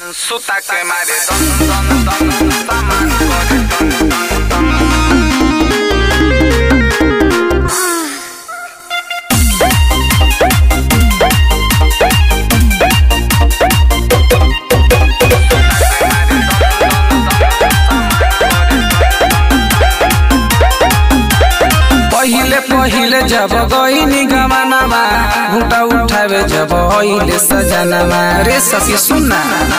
Suta que mare don don don saman করে don don don पहिले पहिले जब गईनी गवानामा घुटा उठावे जब अहिले सजनामा रे सखी सुन्ना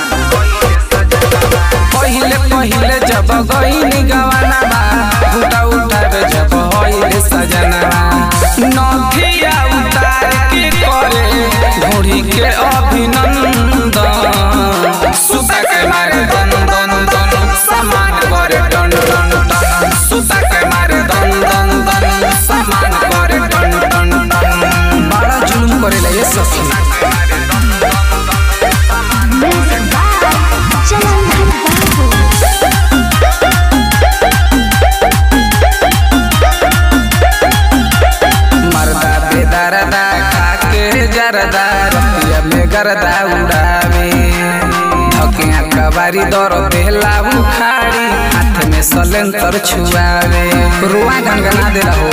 पहिले पहिले जब गईनी गवानामा घुटा उठावे जब अहिले सजनामा नथिया उतार के करे घोड़ी के अभिनंदन सुता के मारे दन दन दन समान करे टन टन टन सुता के मारे दन दन दन समान करे टन टन टन बड़ा जुलुम करेला ये सखी Music by Jalan Babu. मरदा बेदरदा खाके जरदा रतिया में गरदा उड़ावे धकिया कबारी दर बेला उखाड़ी हाथ में सलेंसर छुआवे रुआ गनगना दे रहो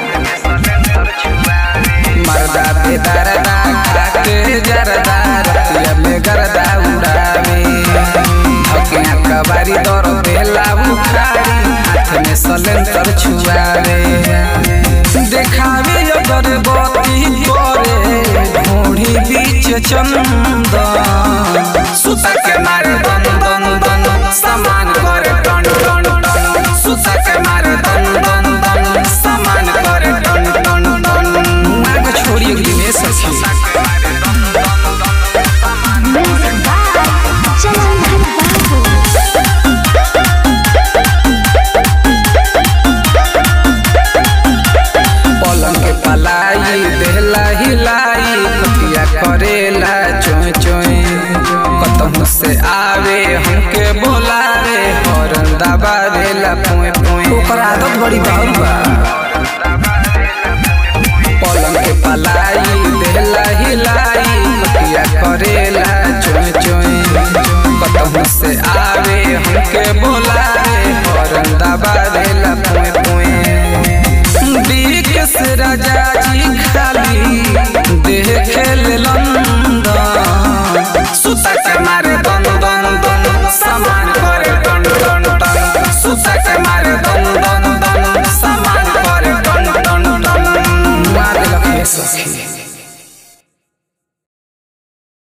मरदा बेदरदा खाके जरदा रतिया में गरदा उड़ावे धकिया कबारी दर बेला उखाड़ी हाथ में सलेंसर छुआवे देखावे अगर बती करे घोड़ी बीच चंदन सुता के मारे दन दन दन समान करे टन टन टन सुता के मारे दन दन दन समान करे टन टन टन मुआ को छोड़ी अगली में सखी Music by Jalan Babu. पलंग के पलाई देहला हिलाई कटिया करेला चोय चोय कतहु से आवे हमके बोलावे हरन दबावेला पोए पोए ओकर आदत बड़ी बाउर बा